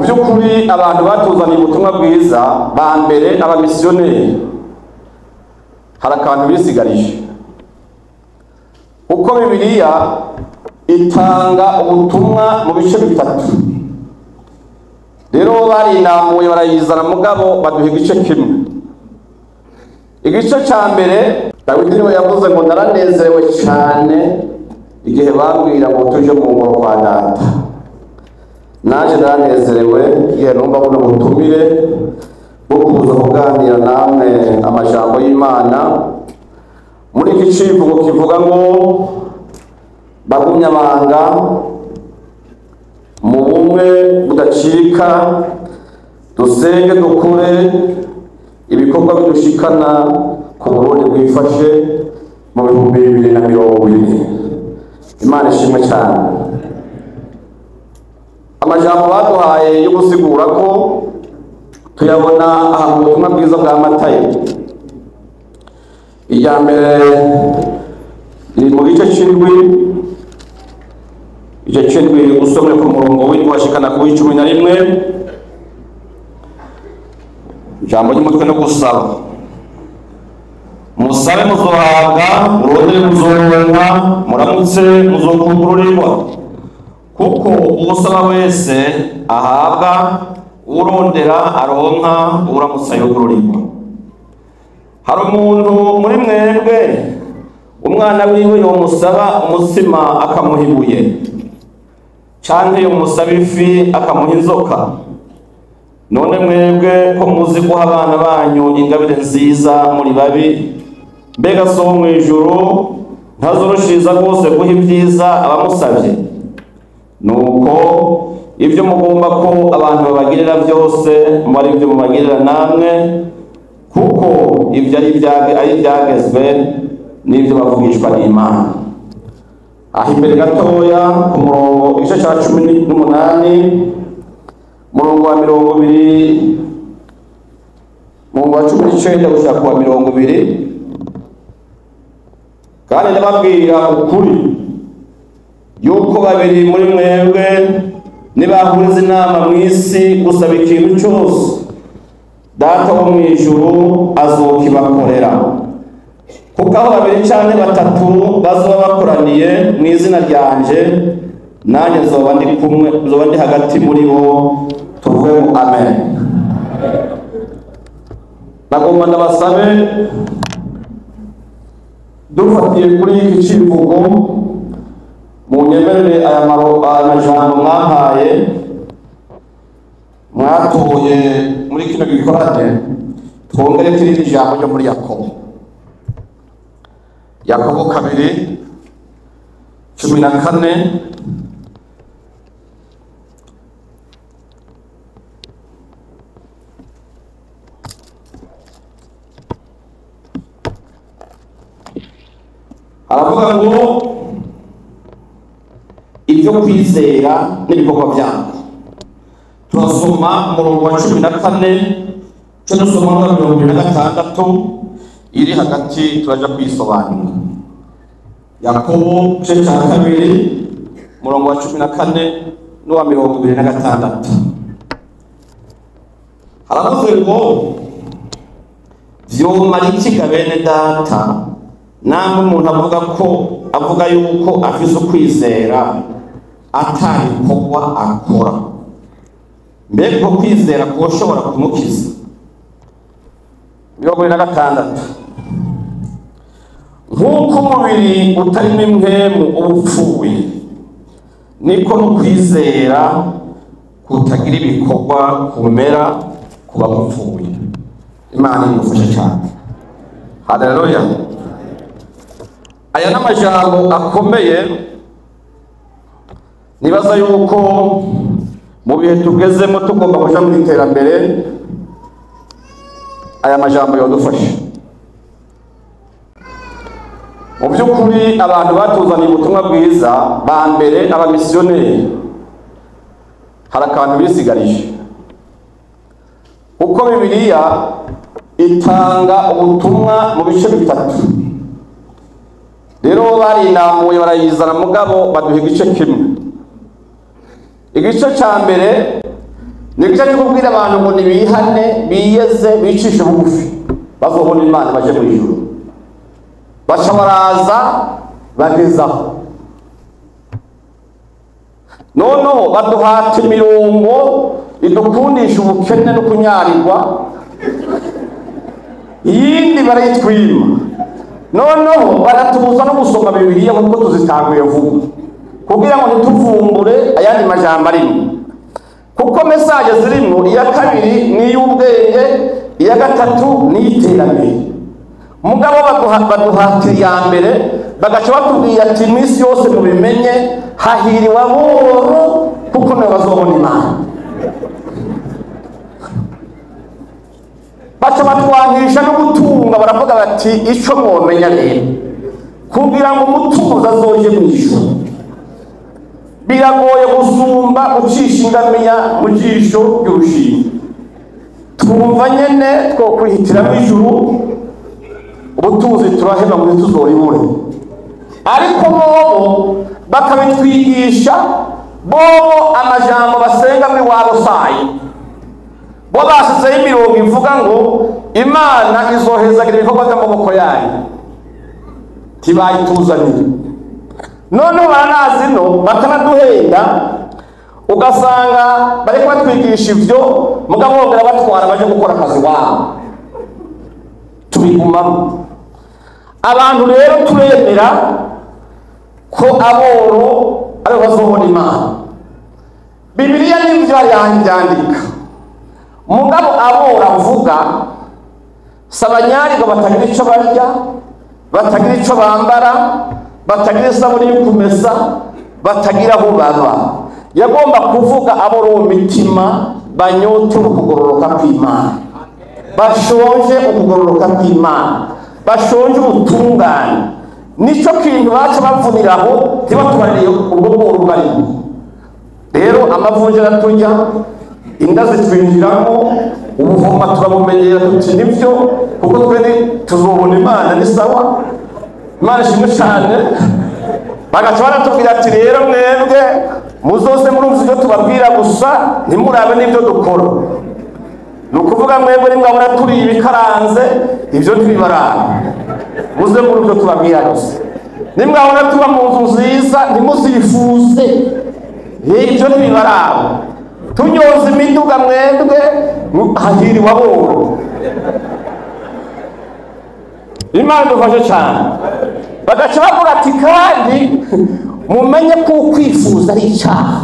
by'ukuri abantu batuzaniye ubutumwa bwiza ba mbere abamisiyoneri hari akantu bisigarije uko bibiliya itanga ubutumwa mu bice bitatu rero barinamuye barayizana mugabo baduha igice kimwe igice cya mbere dawidi niwe yavuze ngo naranezerewe cyane igihe bambwira ngo tuje mu ngoro kwa data naje naranezerewe igihe numva buno butumire bwo kuza kuganira namwe amajambo y'imana muri iki civugo kivuga ngo bagumyabanga mu bumwe budacika dusenge dukure ibikorwa bidushikana ku burundi bwifashe mu bihumbi bibiri na mirongo ine imana ishimwe cyane amajambo baduhaye yo gusigura ko tuyabona aha mu butumwa bwiza bwa matayo irya mbere riri mu gice cy'indwi igice cy'indwi usomye ku murongo w'indwi washikana ku w'icumi na rimwe ijambo ry'umutwe no gusaba musabe muzohabwa murondere muzoronka muramutse muzokugururirwa kuko uwusaba wese ahabwa urondera aronka uramutse ayogururirwa hari umuntu muri mwebwe umwana wiwe yomusaba umutsima akamuha ibuye canke yomusaba ifi akamuha inzoka none mwebwe ko muzi guha abana banyu ingabire nziza muri babi mbega so wo mw'ijuru ntazoroshiriza rwose guha ibyiza abamusabye nuko ibyo mugomba ko abantu babagirira byose muba ari ibyo mubagirira namwe kuko ibyo ari ibyagezwe n'ibyo bavugishwa n'imana aho imbere gatoya ku murongo igice cya cumi n'umunani murongo wa mirongo ibiri murongo wa cumi n'icyenda gushaka kuwa mirongo ibiri kandi ndababwira ukuri yuko babiri muri mwebwe nibahuriza inama mu isi gusaba ikintu cyose data wo mu ijuru azokibakorera kuko aho babiri cyane batatu bazoba bakoraniye mu izina ryanje nanjye nzoba ndi kumwe nzoba ndi hagati muri bo tuvuge ngo amen nagomba ndabasabe dufatiye kuri iki kivugo mu nyemerere aya majambo mwampaye mwatoye muri kino gikorane twongere turindi ijambo ryo muri yakobo yakobo kabiri cumi na kane aravuga ngo ibyo kwizera n'ibikorwa byabo turasoma umurongo wa cumi na kane cyo dusoma n'uwa mirongo ibiri na gatandatu iri hagati turaja kuyisobanura yakobo igice cya kabiri umurongo wa cumi na kane n'uwa mirongo ibiri na gatandatu haravuze ngo vyomara ikiga bene data namwe umuntu avuga ko avuga yuko afise ukwizera atabikorwa akora mbega uko kwizera kushobora kumukiza mirongo ine na gatandatu nk'uko umubiri utarimo impwemu uba upfuye niko no kwizera kutagira ibikorwa kumera kuba gupfuye imana imufashe cyane haleluya aya ni amajambo akomeye nibaza yuko mu bihe tugezemo tugomba kuja mu iterambere aya majambo yodufasha mu by'ukuri abantu batuzaniye ubutumwa bwiza ba mbere abamisiyoneri hari akantu bisigarije kuko bibiliya itanga ubutumwa mu bice bitatu rero barinamuye barayizana mugabo baduha igice kimwe igice cya mbere ni cyo cyo kubwira abantu ngo nibihane biyeze bicishe bugufi bazobona imana baje mu ijuru baca baraza bagezaho noneho baduhata imirongo idukundisha ubukene no kunyarirwa iyindi barayitwima noneho baratubuza no gusoma bibiliya kuko tuzitanguye vuba kugira ngo ntituvumbure ayandi majambo arimo kuko mesaje zirimo iya kabiri ni iy'ubwenge iya gatatu ni iy'iterambere mugabo baduha- baduhatira iya mbere bagaca batubwira ati iminsi yose mubimenye hahiriwe aboro kuko nibo bazobona imana baca batwangisha no gutunga baravuga bati icyo mwomenya rero kugira ngo umutunzi azoje mu ijuru biragoye gusumba ucisha ingamiya mu jisho ry'urushinge twumva nyene two kwihitiramo ijuru ubutunzi turaheba ngo ntituzoribure ariko bobo bakabitwigisha bobo amajambo basenga muri wabo sayi bo basizeho imirongo ivuga ngo imana izohezagira ibikorwa by'amaboko yayo tibayituzanire noneho baranazi no bakanaduhenda ugasanga bari batwigisha ibyo mugabo bongera batwara baje gukora akazi wabo tubigumamo abantu rero turemera ko aboro aribo bazobona imana bibiliya n'ibyo yandika mugabo abora avuga si abanyarirwa batagira icyo barya batagira icyo bambara batagira isabune yo kumesa batagira aho baba yagomba kuvuga abora uwo mitima banyotewe ukugororoka kw'imana bashonje ukugororoka kw'imana bashonje ubutungane nicyo kintu baca bavuniraho ntibatubarire ubwo bworo barimo rero amavunja araturya inda zitwinjiramo ubuvoma turabumenyera tuti nibyo kuko twe ni- tuzobona imana ni sawa imana ishimwe cyane bagaca baratubwira ati rero mwebwe muzoze murumva ibyo tubabwira gusa ntimurabe n'ibyo dukora ni ukuvuga mwebwe nimwabona turiye ibikaranze ibyo ntibibaranga muze muri ibyo tubabwira gusa nimwabona tuba mu nzu nziza ntimuzifuze ibyo ntibibaranga tunyoza imiduga mwebwe hahiriwe aboro imana idufashe cyane bagaca bavuga ati kandi mumenye ko ukwifuza ari icyaha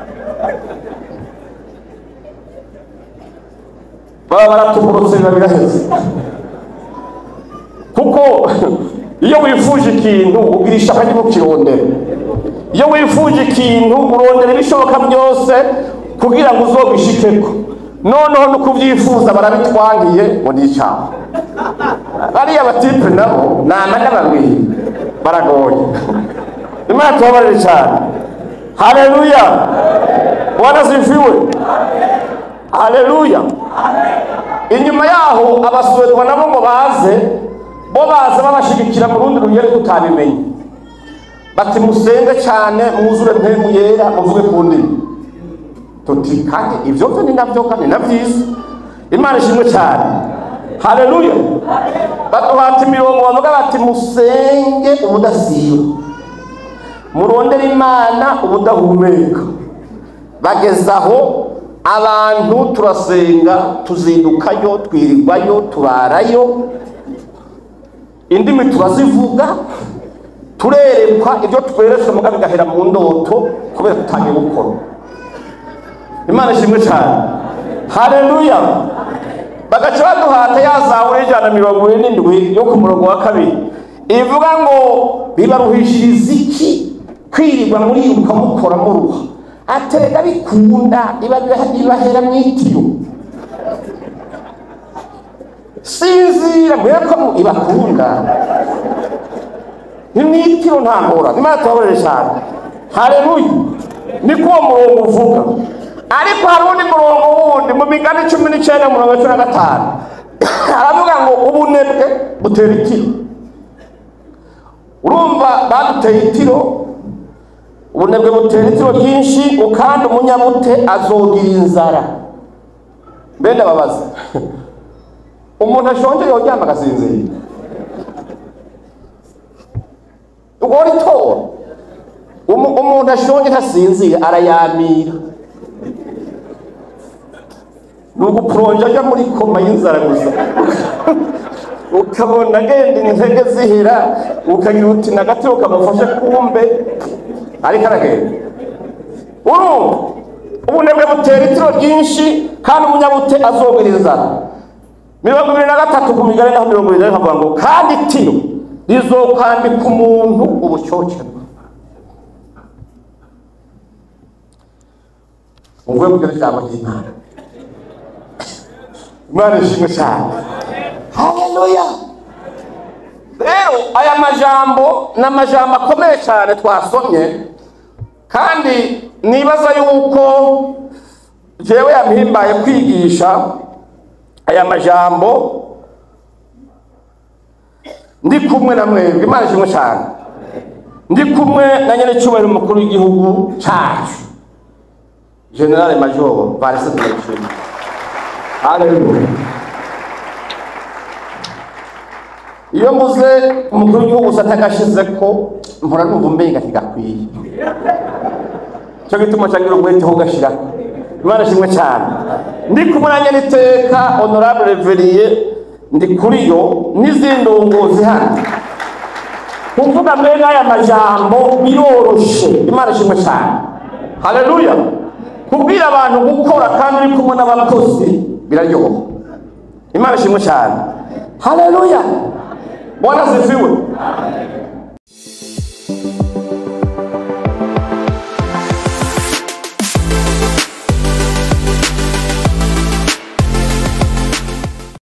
baba baratugurutse biba biraheze kuko iyo wifuje ikintu ugira ishaka ryo kukirondera iyo wifuje ikintu urondera ibishoboka byose kugira ngo uzobishikeko noneho no kubyifuza barabitwangiye ngo ni icyaha bariya batipe nabo ni amana babiri baragoye imana tubabarire cyane haleluya wanasifiwe haleluya inyuma yaho abasuwedwa nabo ngo baze bo baza babashigikira mu rundi rugero tutabimenye bati musenge cyane mwuzure mpemu yera muvuge ku ndimi tuti kandi ibyo byo ni nabyo kandi na byiza imana ishimwe cyane haleluya baduhata imirongo bavuga bati musenge ubudasiba murondere imana ubudahumeka bageze aho abantu turasenga tuzindukayo twirirwayo turarayo indimi turazivuga turerekwa ibyo tweretswe muga bigahera mu ndoto kubera tutangiye gukora imana ishimwe cyane haleluya bagaca baduhata ya zaburi y'ijana na mirongo ine n'indwi yo ku murongo wa kabiri ivuga ngo bibaruhishiriza iki kwirirwa muriruka mukora muruha aterega bikunda ibahera mu itiyo sinzira mweko ibakunda ni mu itiyo nta ngora imana tubabarire cyane haleluya niko uwo murongo uvuga ariko hari undi murongo wundi mu migani cumi n'icyenda mirongo cumi na gatanu aravuga ngo ubunebwe butera itiro urumva baduteye itiro ubunebwe butera itiro ryinshi kandi umunyabute azogira inzara bene babaza umuntu ashonje yoryama agasinzira woritora Umu- umuntu ashonje ntasinzira arayamira ni ugupuronja aja muri koma y'inzara gusa ukabona agenda intege zihera ukagira uti nagatiro kamufashe kumbe ariko aragenda urumva ubunebwe butera itiro ryinshi kandi umunyabute azogera inzara mirongo ibiri na gatatu ku migani naho mirongo irindwi havuga ngo kandi itiro rizokwambika umuntu ubucocero uvuye kugira ijambo ry'imana imana ishimwe cyane haleluya rero aya majambo ni amajambo akomeye cyane twasomye kandi nibaza yuko jewe yampimbaye kwigisha aya majambo ndi kumwe na mwebwe imana ishimwe cyane ndi kumwe na nyerecyubahiro umukuru w'igihugu cyacu generale major valise tuyishima haleluya iyo mvuze umukuru w'igihugu usa atagashize ko mpora numva umbenga ntigakwiye cyo gituma cyagira umwete ho gashiraho imana ishimwe cyane ndi kumwe na nyeniteka honorable reveriye ndi kuri yo n'izindi ndongozi hano kuvuga mbere aya majambo biroroshe imana ishimwe cyane haleluya kubwira abantu gukora kandi uri kumwe n'abakozi biraryoha imana ishimwe cyane haleluya bwana sifiwe